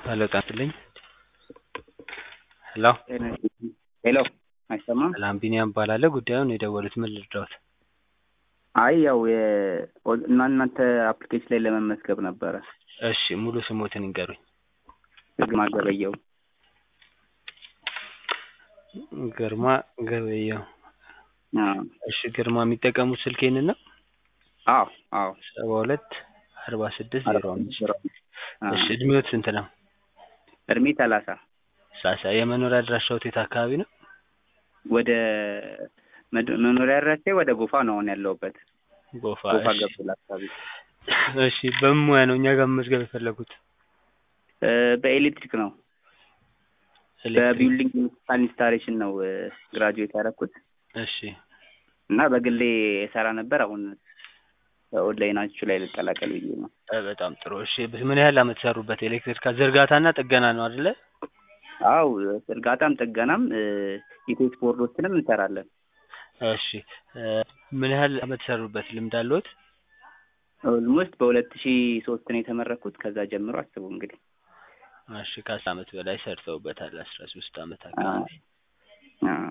ሄሎ ጤና ይስጥልኝ ሄሎ ሄሎ አይሰማም? ሰላም ቢኒያም እባላለሁ ጉዳዩን የደወሉት ምን ልርዳዎት? አይ ያው እና እናንተ አፕሊኬሽን ላይ ለመመዝገብ ነበረ። እሺ ሙሉ ስሞትን ይንገሩኝ። ግርማ ገበየው ግርማ ገበየው አዎ እሺ ግርማ የሚጠቀሙት ስልክ ይህንን ነው? አዎ አዎ ሰባ ሁለት አርባ ስድስት ዜሮ አምስት አዎ። እሺ እድሜዎት ስንት ነው? እድሜ ሰላሳ ሳሳ የመኖሪያ አድራሻዎት የት አካባቢ ነው? ወደ መድ- መኖሪያ አድራሻ ወደ ጎፋ ነው አሁን ያለሁበት። ጎፋ ጎፋ እሺ ገብቶላ አካባቢ እሺ በምን ሙያ ነው እኛ ጋር መመዝገብ የፈለጉት? እ በኤሌክትሪክ ነው ኤሌክትሪክ በቢልዲንግ ኢንስታሌሽን ነው ግራጁዌት ያደረኩት እሺ እና በግሌ የሰራ ነበር። አሁን ኦንላይናችሁ ላይ ልቀላቀል ብዬ ነው። እ በጣም ጥሩ እሺ ምን ያህል አመት ሰሩበት? ኤሌክትሪክ ዝርጋታና ጥገና ነው አይደለ? አው ዝርጋታም ጥገናም ኢቴክስ ቦርዶችንም እንሰራለን። እሺ እ ምን ያህል አመት ሰሩበት? ልምድ አለዎት? ኦልሞስት በሁለት ሺ ሶስት ነው የተመረኩት። ከዛ ጀምሮ አስቡ እንግዲህ እሺ ከአስር አመት በላይ ሰርተውበታል። አስራ ሶስት አመት አካባቢ አዎ።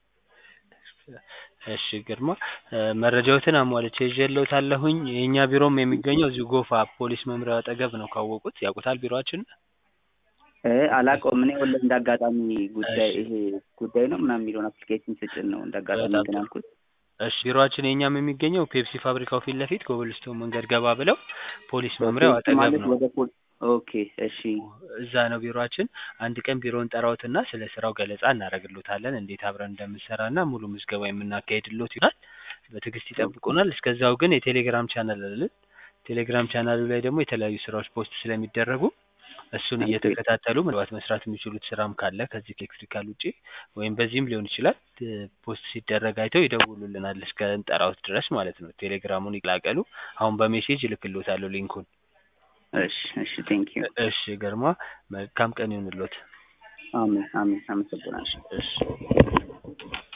እሺ ግርማ እ መረጃዎትን አሟልቼ ይዤልዎታለሁኝ። የእኛ ቢሮም የሚገኘው እዚሁ ጎፋ ፖሊስ መምሪያው አጠገብ ነው። ካወቁት ያውቁታል ቢሮአችንን? እ አላውቀውም እኔ ወለ እንደ አጋጣሚ ጉዳይ እሺ። ይሄ ጉዳይ ነው ምናምን የሚለውን አፕሊኬሽን ስጭን ነው እንደ አጋጣሚ በጣም እንትን ጥሩ። ያልኩት። እሺ ቢሮአችን የእኛም የሚገኘው ፔፕሲ ፋብሪካው ፊት ለፊት ኮብልስቶን መንገድ ገባ ብለው ፖሊስ መምሪያው ኦኬ፣ አጠገብ ማለት ነው። ወደ ፖል ኦኬ እሺ እዛ ነው ቢሮአችን። አንድ ቀን ቢሮውን ጠራዎትና ስለ ስራው ገለጻ እናደርግሎታለን እንዴት አብረን እንደምንሰራና ሙሉ ምዝገባ የምናካሄድሎት ይሆናል። በትዕግስት ይጠብቁናል። እስከዛው ግን የቴሌግራም ቻናል አለን። ቴሌግራም ቻናሉ ላይ ደግሞ የተለያዩ ስራዎች ፖስት ስለሚደረጉ እሱን ኦኬ እየተከታተሉ ምናልባት መስራት የሚችሉት ስራም ካለ ከዚህ ከኤሌክትሪካል ውጪ ወይም በዚህም ሊሆን ይችላል እ ፖስት ሲደረግ አይተው ይደውሉልናል እስከ እንጠራዎት ድረስ ማለት ነው። ቴሌግራሙን ይቀላቀሉ። አሁን በሜሴጅ እልክልዎታለሁ ሊንኩን። እሺ እሺ ቴንክ ዩ እሺ ግርማ መልካም ቀን ይሁንልዎት። አሜን አሜን አመሰግናለሁ። እሺ